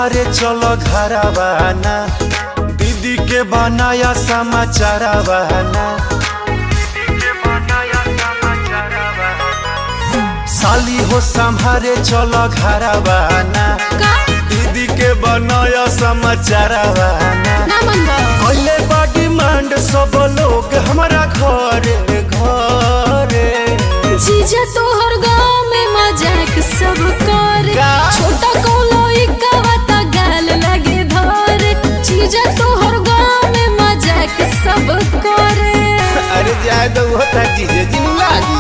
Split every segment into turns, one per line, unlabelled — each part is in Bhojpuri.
संभारे चलो घरवाना दीदी के बनाया समाचारवाना साली हो संभारे चलो घरवाना
का
दीदी के बनाया समाचारवाना
ना मनबा
कैले बा डिमांड सब लोग हमारा घरे घरे
जीजा तोहर गाँव में मजाक सब करे
का?
छोटा कोनो इकावता गाल लगे धरे जीजा तोहर गाँव में मजाक सब करे
अरे जाए तो वो था चीजें जिन लागी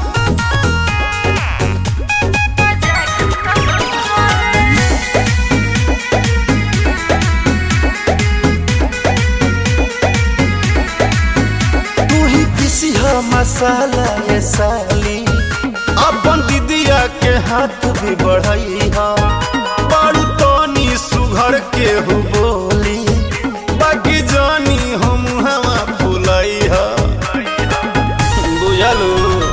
तू ही किसी हा मसाला ये साली अपन दीदिया के हाथ भी बढ़ई हा बारू तनी सुघर के हु बोली बाकी जानी हम हवा फुलई हा बुझलू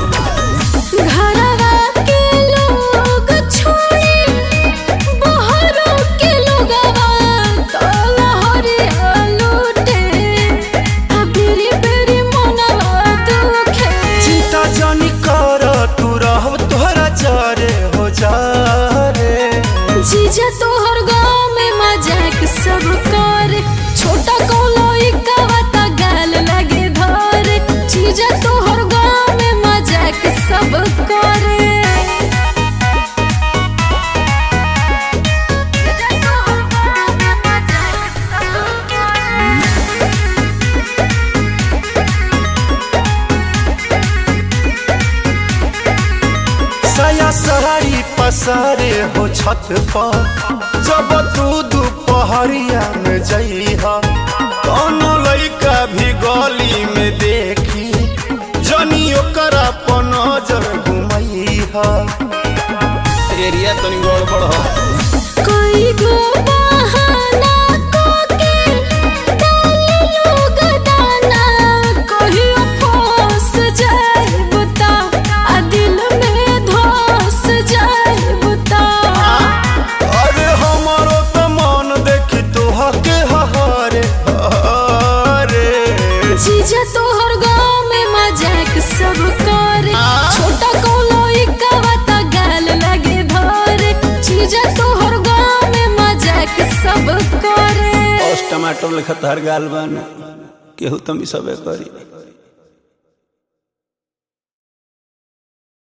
घरवा के लोग छोड़ी बहरों के लोगवा तो लहरिया लूटे आ बेरी बेरी मनवा दुखे
चिंता जानी कर तू रह तोहरा जारे हो जा रे
जीजा तोहर गाँव में मजाक सब करे छोटा कोनो इकावता गाल लगे धरे जीजा तोहर गाँव में मजाक सब करे
साया सहारी पसारे हो छत पर जब तू दोपहरिया में जइहा कोनो लइका भी गली में देखी जनी ओकरा पर नजर घुमैहा एरिया तनी गड़बड़ हो
कोई गो बहाना कोके डाले लोग दाना कहियो फंस जाए बुता आ दिल में धस जाए बुता
अरे हमारो तो मन देखी तोहके हरे हरे
जीजा तोहर गाँव में मजाक सब करे छोटा कोनो इकावता गाल लगे धरे जीजा तोहर गाँव में मजाक सब करे
टमाटर लेखा तार गाल बन केहू तमी सबे करी